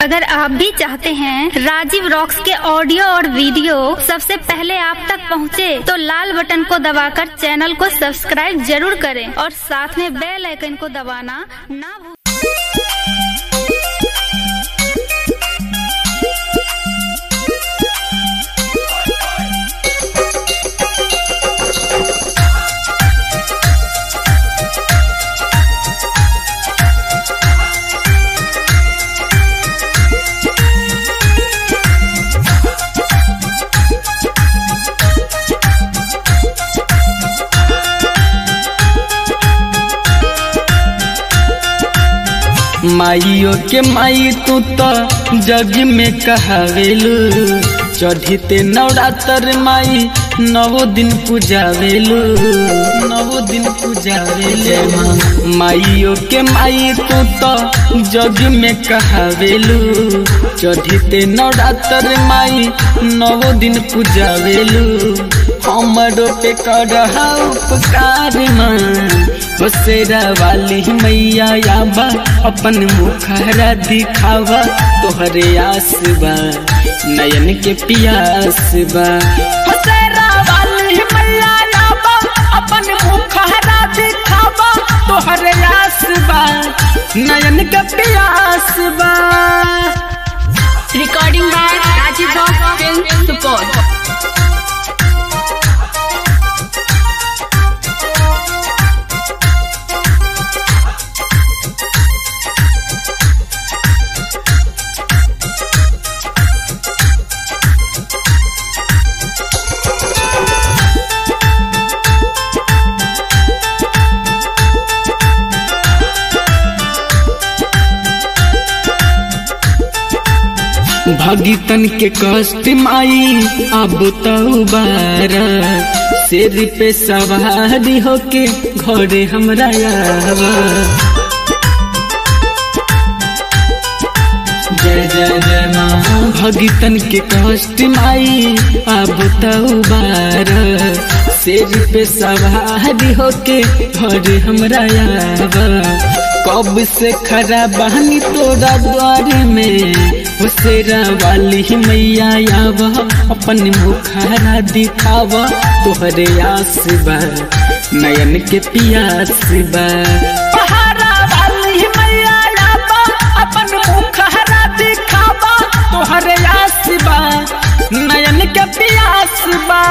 अगर आप भी चाहते हैं राजीव रॉक्स के ऑडियो और वीडियो सबसे पहले आप तक पहुंचे, तो लाल बटन को दबाकर चैनल को सब्सक्राइब जरूर करें और साथ में बेल आइकन को दबाना ना भूलें माइयो के माई तू तो जग में कहावेलू चढ़ीते नवरात्र माई नवो दिन पूजावेलू नवो दिन पूजावेले माइयो के माई तू तो जग में कहावेलू चढ़ीते नवरात्र माई नवो दिन पूजावेलू हमरो पे कर उपकार माँ बसेरा वाली मैया याबा अपन मुखरा दिखावा तोहरे आस बा नयन के पियास बा बसेरा वाली मैया याबा अपन मुखरा दिखावा तोहरे आस बा नयन के पियास बा Recording by Rajiv Rock Film Support. भगितन के कष्ट माई अब तो बारा शेर पे सवारी होके घरे हमरा आवा जय जय जय माँ भगितन के कष्ट माई अब तो बारा शेर पे सवारी होके घरे हमरा आवा कब से खरा बहनी तोरा द्वार में हुसेरा वाली मैया आवा अपन मुखारा दिखावा तोहरे आस बा नयन के पियास बा पहाड़ा वाली मैया आवा अपन मुखारा दिखावा तोहरे आस बा नयन के पियास बा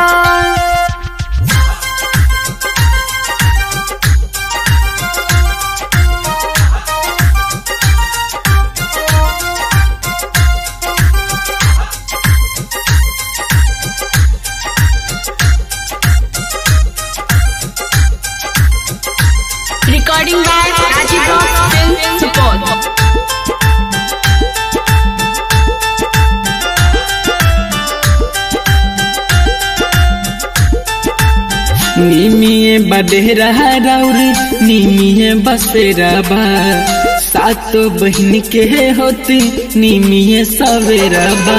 Recording by Rajiv Rock Film Support. निमिये बडेरा राउर निमिये बसेरा बा सातो बहन के होती निमिये सवेरा बा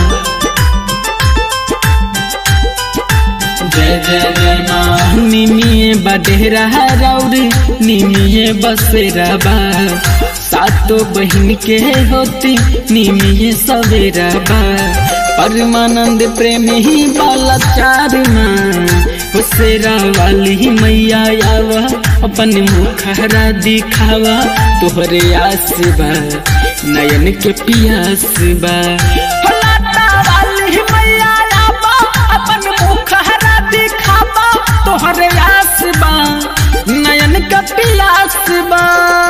जय जय जय माँ निमिये बडेरा राउर निमिये बसेरा बा सातो बहन के होती निमिये सवेरा बा परमानंद प्रेम ही बाला चार माँ हुसेरा वाली मैया आवा अपन मुखरा दिखावा तोहरे आस बा नयन के पियास बा फलाटा वाली मैया आवा अपन मुखरा दिखावा तोहरे आस बा नयन के पियास बा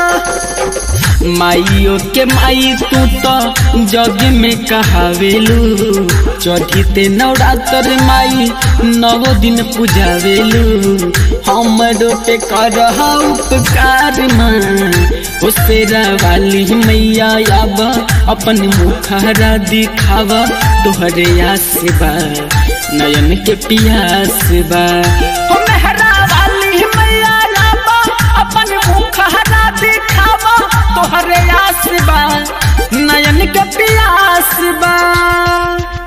माइयो के माई तू तो जग में कहावेलू चढ़ीते नवरात्र माई नवो दिन पूजावेलू हमरो पे कर उपकार माँ उसेरा वाली मैया आबा अपन मुखरा दिखावा तोहरे आस बा नयन के पियास बा हो मेहरा वाली मैया आबा अपन मुखरा दिखावा तोहरे आस बा नयन के पियास बा